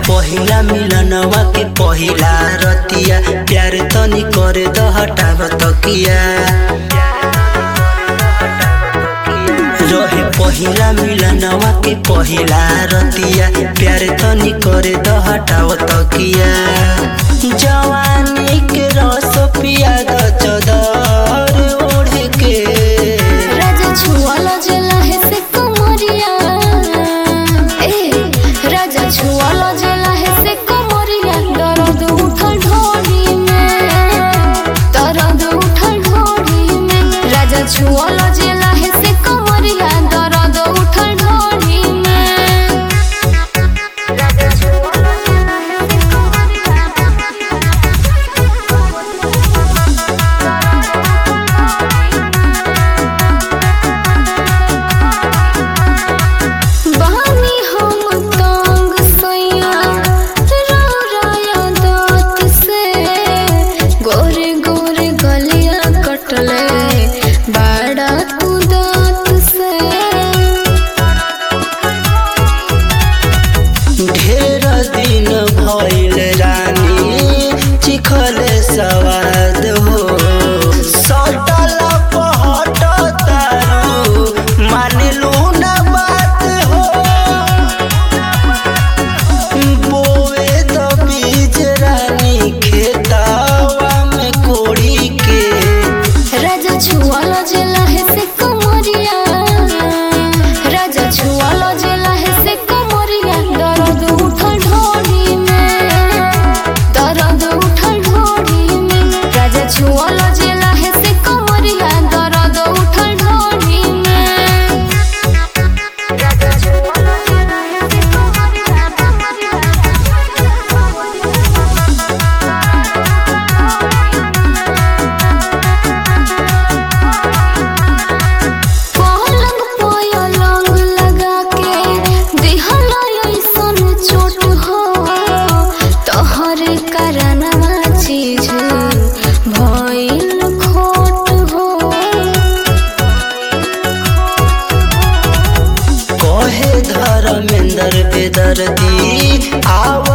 पहिला मिलनवा के पहिला रतिया प्यार तनी करे द हटाव तकिया रहे पहिला मिलनवा के पहिला रतिया प्यार तनी करे द हटाव तकिया जवानी के रस पिया द चदर ओढ़ के राजा छुआला जला है से कमरिया ए राजा छुआला जला है से कमरिया दर्द उठल ढोली में दर्द उठल ढोली में राजा छुआला जला है से कमरिया दर्द उठल ढोली में राजा छुआला जला है से बहानी हम तंग सैया रौराया दाँत से गोरे गोरे गलिया कटले बड़ा तू दाँत से ढेर दिन भइल रानी चिखल सवाद हो सटल पहट तारू मानलू न बात हो बोए द बीज रानी खेतावा में कोड़ी के राजा छुआला जला है से कमरिया राजा छुआला जला है से कमरिया दर्द उठल ढोली में दर्द उठल ढोली में राजा छुआला जला है से कमरिया दर्द उठल ढोली में राजा छुआला जला है से पलंग पलंग लगा के दिहला ऐसन चोट हो तोहर करनवा चीज भइल खोट हो कहे धर्मेंद्र बेदर्दी आव